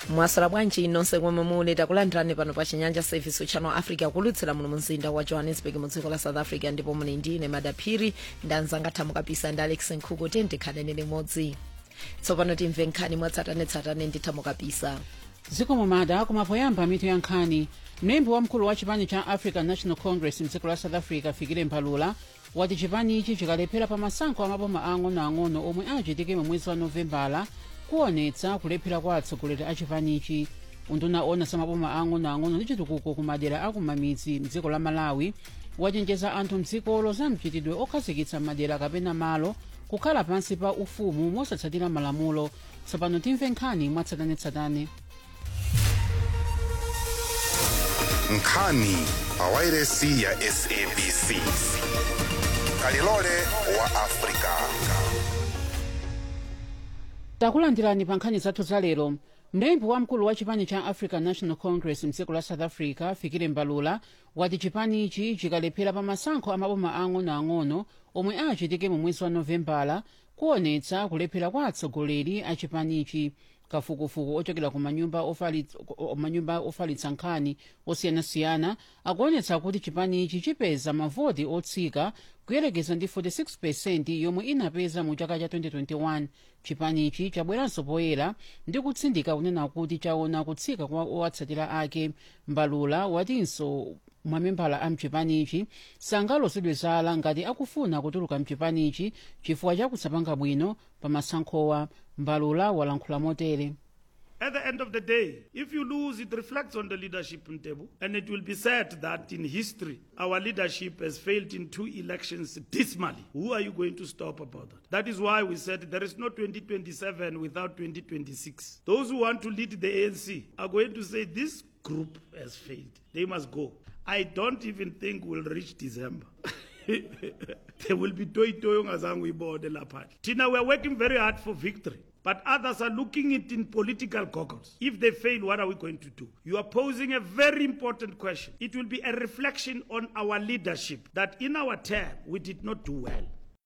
mwasala bwanji nonse komwe muli takulandirani pano pa chinyanja service channel africa kulutsira muno mumzinda wa johannesburg mu dziko la south africa ndipo muli ndine madaphiri ndanzanga thamukapisa ndi alex nkhuku tendikhanene limodzi tsopano timve nkhani mwatsatanetsatane ndi thamukapisa zikomo mada kumapoyamba mitu ya nkhani mlembi wamkulu wa chipani cha african national congress mdziko la south africa fikile mbalula wati chipanichi chikalephera pa masankho amaboma ang'onoang'ono omwe achitike mu mwezi wa novembala kuonetsa kulephera kwa atsogoleri a chipanichi unduna ona samaboma ang'onoang'ono ndi chitukuko ku madera akumamidzi mdziko la malawi wachenjeza anthu mdzikolo za mchitidwe okhazikitsa madera kapena malo kukhala pansi pa ufumu mosatsatira malamulo tsopano timve nkhani mwatsatanetsatane nkhani pawairesi ya sabc kalilole wa afrika takulandirani pa nkhani zathu za lero mlembi wamkulu wa chipani cha african national congress mdziko la south africa fikile mbalula wati chipanichi chikalephera pa masankho amaboma ang'onoang'ono omwe achitike mu mwezi wa novembala kuonetsa kulephera kwa atsogoleri a chipanichi kafukufuku ochokera ku manyumba ofalitsa, manyumba ofalitsa nkhani osiyanasiyana akuonetsa kuti chipanichi chipeza mavoti otsika kuyerekeza ndi 46 yomwe inapeza mu chaka cha 2021 chipanichi chabweranso poyera ndi kutsindika kunena kuti chaona kutsika kwa owatsatira ake mbalula watinso mamembala a mchipanichi sangalozedwe zala ngati akufuna kutuluka mchipanichi chifukwa chakusapanga bwino pa masankhowa mbalula walankhula motere At the end of the day, if you lose, it reflects on the leadership in Tebu. And it will be said that in history, our leadership has failed in two elections dismally. Who are you going to stop about that? That is why we said there is no 2027 without 2026. Those who want to lead the ANC are going to say this group has failed. They must go. I don't even think we'll reach December. there will be toy toy ngazangu lapha. Tina, we're working very hard for victory. But others are looking it in political goggles. If they fail, what are we going to do? You are posing a very important question. It will be a reflection on our leadership that in our term we did not do well.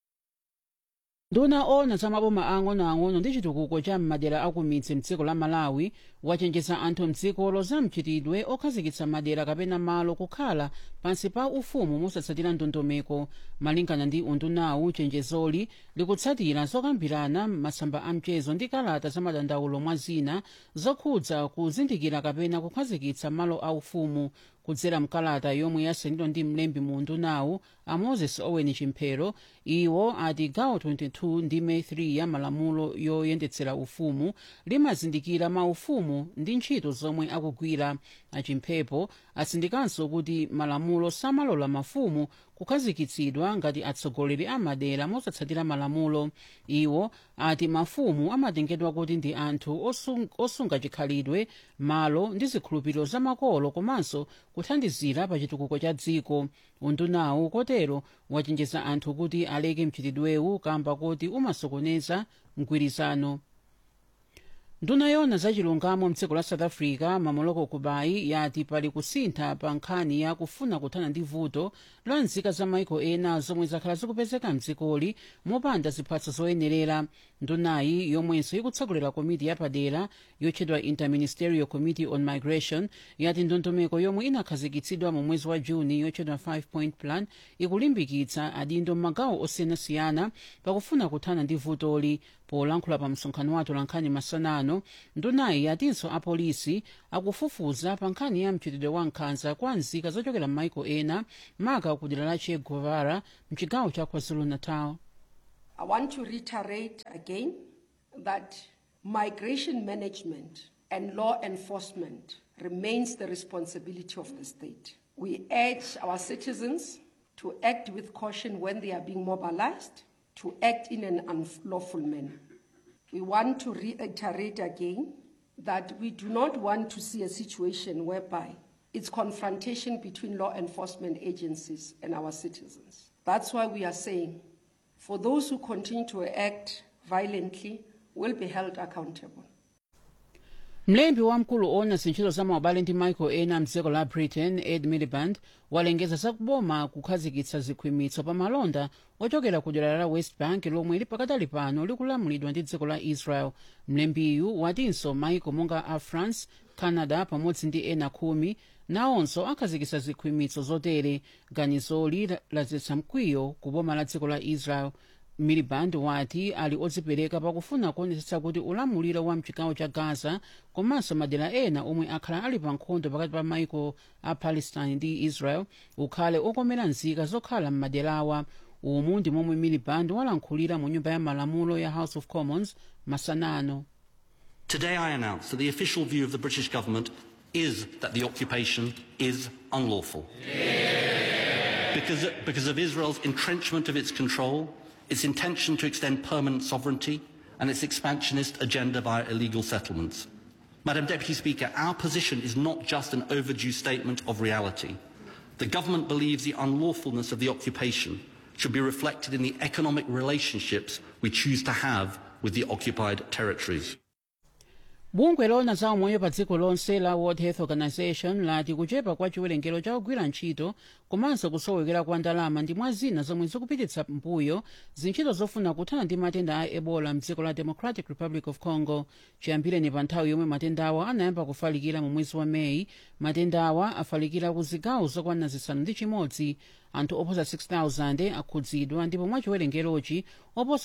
nduna ona za maboma ang'onoang'ono ndi chitukuko cha m'madera akumidzi mdziko la malawi wachenjeza anthu mdzikolo za mchitidwe okhazikitsa madera kapena malo kukhala pansi pa ufumu mosatsatira ndondomeko malingana ndi undunawu chenjezoli likutsatira zokambirana m'masamba a mchezo ndi kalata za madandaulo mwa zina zokhudza kuzindikira kapena kukhazikitsa malo aufumu kudzera mkalata yomwe yasainidwa ndi mlembi mu undunawu a moses owen chimphero iwo ati gawo 22 ndi me 3 ya malamulo yoyendetsera ufumu limazindikira maufumu ndi ntchito zomwe akugwira achimphepo atsindikanso kuti malamulo samalola mafumu kukhazikitsidwa ngati atsogoleri a madera mosatsatira malamulo iwo ati mafumu amatengedwa kuti ndi anthu osung, osunga chikhalidwe malo ndi zikhulupiriro zamakolo komanso kuthandizira pa chitukuko cha dziko undunawu kotero wachenjeza anthu kuti aleke mchitidwewu kamba kuti umasokoneza mgwirizano nduna yona zachilungamo mdziko la south africa mamoloko kubayi yati pali kusintha pa nkhani ya kufuna kuthana ndi vuto la nzika za maiko ena zomwe zakhala zikupezeka mdzikoli mopanda ziphatso zoyenerera ndunayi yomwenso ikutsogolera komiti yapadera yotchedwa interministerial committee on migration yati ndondomeko yomwe inakhazikitsidwa mu mwezi wa juni yotchedwa 5 point plan ikulimbikitsa adindo m'magawo osiyanasiyana pakufuna kuthana ndi vutoli polankhula pa msonkhano wa atolankhani masanano ndunayi yatinso apolisi akufufuza pa nkhani ya mchitidwe wa nkhanza kwa nzika zochokera m'maiko ena maka ku dera la che guevara mchigawo cha kwazulu-natal I want to reiterate again that migration management and law enforcement remains the responsibility of the state. We urge our citizens to act with caution when they are being mobilized, to act in an unlawful manner. We want to reiterate again that we do not want to see a situation whereby it's confrontation between law enforcement agencies and our citizens. That's why we are saying for those who continue to act violently will be held accountable. mlembi wamkulu owona zintchito za maubale ndi michael ena mdziko la britain ed miliband walengeza zakuboma kukhazikitsa zikhwimitso pa malonda ochokera ku dera la west bank lomwe lipakadali pano likulamulidwa ndi dziko la israel mlembiyu watinso maiko monga a france canada pamodzi ndi ena khumi nawonso akhazikitsa zikhwimitso zotere ganizoli lazetsa mkwiyo ku boma la dziko la israel miliband wati ali odzipereka pakufuna kuonetsetsa kuti ulamuliro wa mchigawo cha gaza komanso madera ena omwe akhala ali pa nkhondo pakati pa maiko a palestine ndi israel ukhale okomera nzika zokhala m'maderawa umu ndi momwe miliband walankhulira mu nyumba ya malamulo ya house of commons masanano Today I announce that the official view of the British government is that the occupation is unlawful. Because, because of Israel's entrenchment of its control, its intention to extend permanent sovereignty, and its expansionist agenda via illegal settlements. Madam Deputy Speaker, our position is not just an overdue statement of reality. The government believes the unlawfulness of the occupation should be reflected in the economic relationships we choose to have with the occupied territories. bungwe lona za umoyo pa dziko lonse la world health organization lati kuchepa kwa chiwerengero cha ogwira ntchito komanso kusowekera kwa ndalama ndi mwa zina zomwe zikupititsa mbuyo zintchito zofuna kuthana ndi matenda a ebola mdziko la democratic republic of congo chiyambireni pa nthawi yomwe matendawa anayamba kufalikira mu mwezi wa meyi matendawa afalikira ku zigawo zokwana zisanu ndi chimodzi anthu oposa 6000 akhudzidwa ndipo mwa chiwerengerochi oposa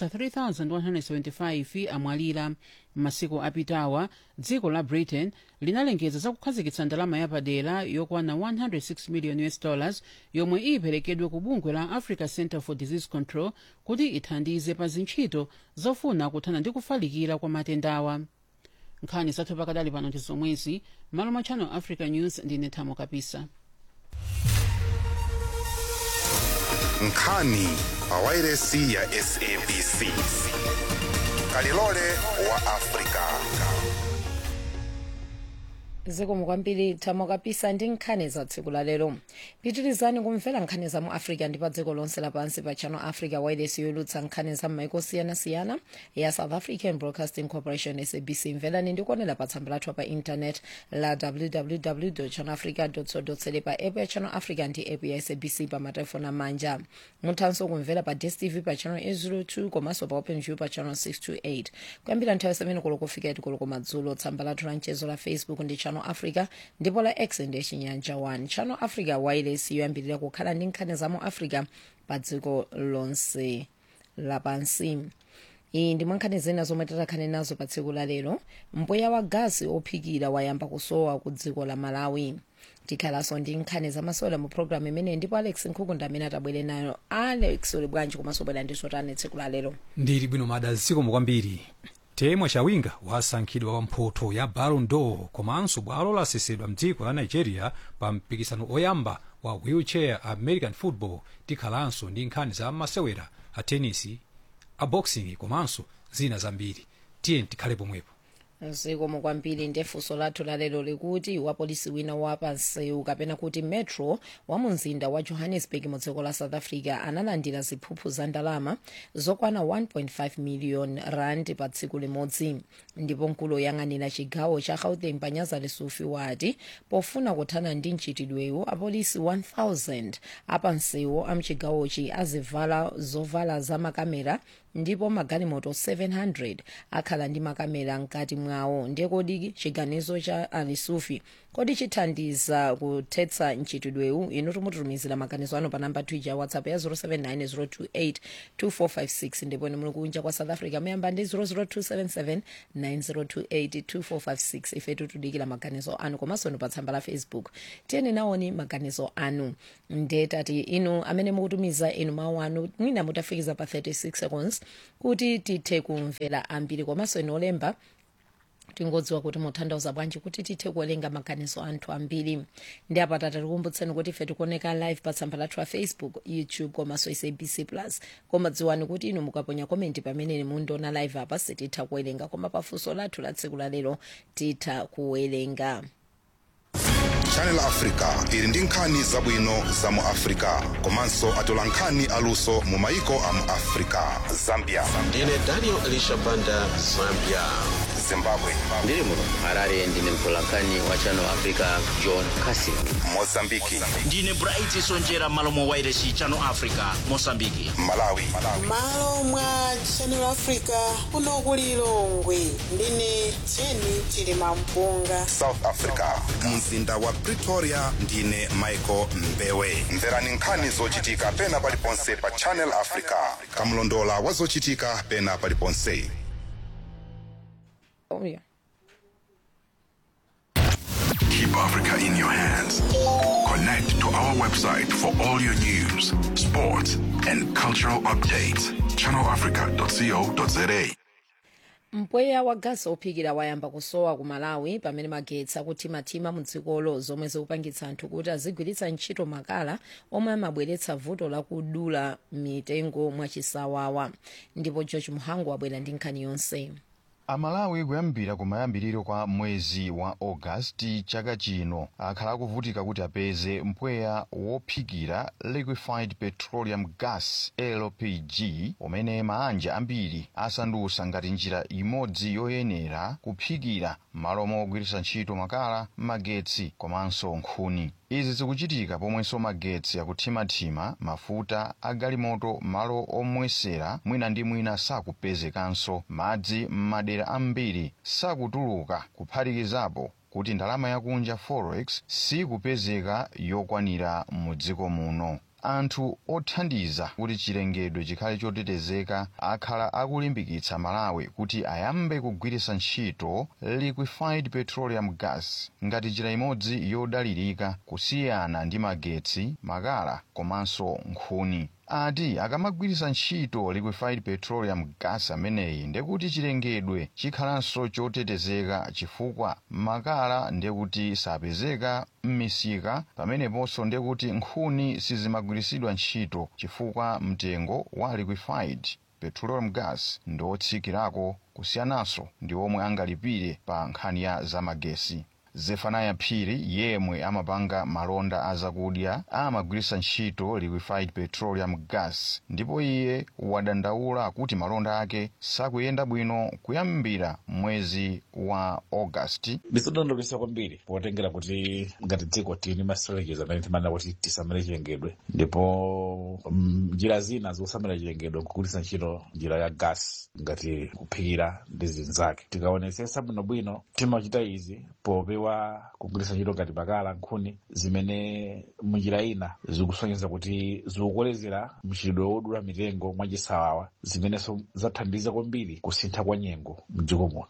3175 amwalira m'masiku apitawa dziko la britain linalengeza za kukhazikitsa ndalama yapadera yokwana 106 million us dollars yomwe iperekedwe ku bungwe la africa center for disease control kuti ithandize pa zintchito zofuna kuthana ndi kufalikira kwa matendawa nkhani zathu pakadali pano ndi zomwezi malo mwa channel africa news ndine thamo kapisa nkhani pawairesi ya sabc kalilole wa afrika zikomo kwambiri thamo kapisa ndi nkhani za tsiku la lero pitirizani kumvera nkhani za mu africa ndi pa dziko lonse lapansi pa channel africa wireless youlutsa nkhani za m'maiko siyanasiyana ya south african broadcasting corporation sabc mverani ndi kuonera pa tsamba lathu pa internet la www channel africa co pa app ya channel africa ndi app ya sabc pa matelefoni amanja muthanso kumvera pa dstv pa channel 802 komanso pa openview pa channel 628 kuyambira nthawi 7 koloko kufika 8 koloko madzulo tsamba lathu la mchezo la facebook ndi channel africa ndipo la x ndi chinyanja 1 channel africa wireless yoyambirira kukhala ndi nkhani za mu africa pa dziko lonse lapansi iyi ndi mwankhani zina zomwe titakhale nazo pa tsiku la lero mpweya wa gasi ophikira wayamba kusowa ku dziko la malawi tikhalanso ndi nkhani zamasewera mu programu imeneyi ndipo alex nkhukunda amene atabwere nayo alex uli bwanji komanso bwera ndiso tani tsiku la lero ndili bwino mada zikomo kwambiri temwa chawinga wasankhidwa wa mphoto ya ballon d'or komanso bwalo lasesedwa mdziko la nigeria pa mpikisano oyamba wa wheelchair american football tikhalanso ndi nkhani za masewera a tenisi a boxing komanso zina zambiri tiye tikhale pomwepo zikomo kwambiri ndefunso lathu lalero likuti wapolisi wina wapansewu kapena kuti metro wa mu mzinda wa johannesburg mu dziko la south africa analandira ziphuphu za ndalama zokwana 1.5 million rand pa tsiku limodzi ndipo mkulu woyang'anira chigawo cha gauteng panyaza lesufi wati pofuna kuthana ndi mchitidwewu apolisi 1000 apansewu amchigawochi azivala zovala za makamera ndipo magalimoto 700 akhala ndi makamera mkati mwawo ndiye kodi chiganizo cha alisufi kodi chithandiza kuthetsa mchitidwewu inu timututumizira maganizo ano pa namba twitter whatsapp ya 0790282456 ndipo ni muli kunja kwa south africa muyamba ndi 0027790282456 ife tutudikira maganizo anu komanso ni pa tsamba la facebook tiyeni nawoni maganizo anu ndetati inu amene mukutumiza inu mawu anu mwina mutafikiza pa 36 seconds kuti tithe kumvera ambiri komanso inu olemba tingodziwa kuti muthandauza bwanji kuti tithe kuwerenga maganizo anthu ambiri ndi apata tikukumbutseni kuti ife tikuoneka live pa tsamba lathu la facebook youtube komanso sabc plus koma dziwani kuti inu mukaponya komenti pamene mundiona live apa sititha kuwerenga koma pafunso lathu la tsiku lalero titha kuwerenga channel africa ili ndi nkhani zabwino za mu africa komanso atola nkhani aluso mu maiko a mu africa zambia ndine daniel elisha banda zambia zimbabwe ndiri muno harare ndine mtolankhani wa channel africa john casin mozambiki ndine bright sonjera malo mwa wairesi channel africa mosambiki malawi malo mwa channel africa kuno ku lilongwe ndine jeni chilima mpunga south africa mzinda wa pretoria ndine michael mbewe mverani nkhani zochitika pena paliponse pa channel africa kamlondola wa zochitika pena paliponse oh, yeah. Keep Africa in your hands. Connect to our website for all your news, sports, and cultural updates. ChannelAfrica.co.za. mpweya wa gasi ophikira wayamba kusowa ku malawi pamene magetsi akuthimathima mu dzikolo zomwe zikupangitsa anthu kuti azigwiritsa ntchito makala omwe amabweretsa vuto lakudula mitengo mwachisawawa ndipo george muhangu wabwera ndi nkhani yonse amalawi kuyambira kumayambiriro kwa mwezi wa ogasiti chaka chino akhala akuvutika kuti apeze mpweya wophikira liquefied petroleum gas lpg umene maanja ambiri asandutsa ngati njira imodzi yoyenera kuphikira malo mogwiritsa ntchito makala magetsi komanso nkhuni izi zikuchitika pomwenso magetsi akuthimathima mafuta agalimoto malo omwesera mwina ndi mwina sakupezekanso madzi m'madera ambiri sakutuluka kuphatikizapo kuti ndalama yakunja forex sikupezeka yokwanira mu dziko muno anthu othandiza kuti chilengedwe chikhale chotetezeka akhala akulimbikitsa malawi kuti ayambe kugwiritsa ntchito liquefied petroleum gas ngati njira imodzi yodalirika kusiyana ndi magetsi makala komanso nkhuni ati akamagwiritsa ntchito liquefied petroleum gas ameneyi ndekuti chilengedwe chikhalanso chotetezeka chifukwa makala ndekuti sapezeka m'misika pameneponso ndekuti nkhuni sizimagwiritsidwa ntchito chifukwa mtengo wa liquefied petroleum gas ndi otsikirako kusiyananso ndi omwe angalipire pa nkhani ya zamagesi zefanaya phiri yemwe amapanga malonda azakudya amagwiritsa ntchito liquefied petroleum gas ndipo iye wadandaula kuti malonda ake sakuyenda bwino kuyambira mwezi wa augasti ndizodandaulatsa kwambiri potengera kuti ngati dziko tili ma strategies amene timanena kuti tisamale chilengedwe ndipo mm, njira zina zosamala chilengedwe nkugwiritsa ntchito njira ya gas ngati kuphikira ndi zinzake tikaonetsetsa bwinobwino timachita izi popewa kugwiritsa ntchito ngati makala nkhuni zimene munjira ina zikusonyeza kuti zikukolezera mchitidwe wodula mitengo mwachisawawa zimenenso zathandiza kwambiri kusintha kwa nyengo mdziko muno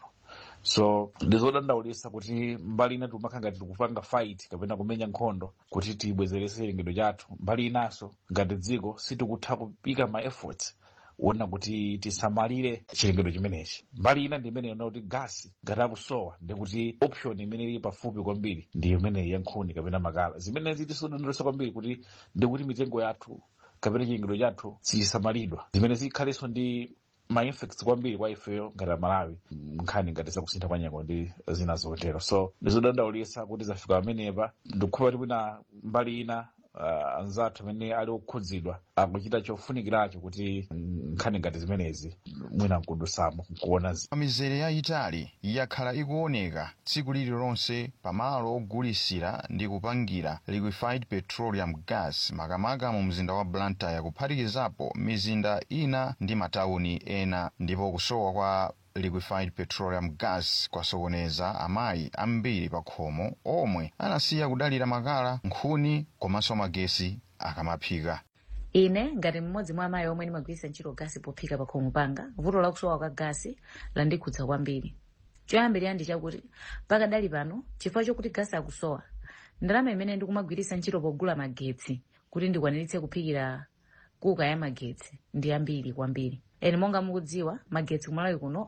so ndizodandaulitsa kuti mbali ina timakhala ngati tikupanga fight kapena kumenya nkhondo kuti tibwezeretse chilengedwe chathu mbali inanso ngati dziko sitikutha kupika ma efforts wona kuti tisamalire chilengedwe chimenechi mbali ina ndi imene yona kuti gasi ngati akusowa ndikuti option imene ili pafupi kwambiri ndi imene ya nkhuni kapena makala zimenezi tisodandaulitsa kwambiri kuti ndikuti mitengo yathu kapena chilengedwe chathu sichisamalidwa zimene zikhalenso ndi ma effects kwambiri kwa ifeyo ngati amalawi nkhani ngati zakusintha kwa nyengo ndi zina zotero so ndizodandaulitsa kuti zafika pamenepa ndikhupa kuti mwina mbali ina uh, anzathu amene ali okhudzidwa akuchita chofunikiracho kuti nkhani ngati zimenezi mwina nkudusamo nkuona mizere yayitali yakhala ikuoneka tsiku lililonse pamalo ogulisira ndi kupangira liquefied petroleum gas makamaka mu mzinda wa blantyre kuphatikizapo mizinda ina ndi matawuni ena ndipo kusowa kwa liquefied petroleum gas kwasokoneza amayi ambiri pa khomo omwe anasiya kudalira makala nkhuni komanso magesi akamaphika ine ngati mmodzi mwa amayi omwe ndimagwiritsa ntchito gasi pophika pa khomo panga vuto lakusowa kwa gasi landikhudza kwambiri choyambirira ndi chakuti pakadali pano chifukwa chokuti gasi akusowa ndalama imene ndikumagwiritsa ntchito pogula magetsi kuti ndikwaniritse kuphikira kuka ya magetsi ndi ambiri kwambiri eni monga mukudziwa magetsi kumalawi kuno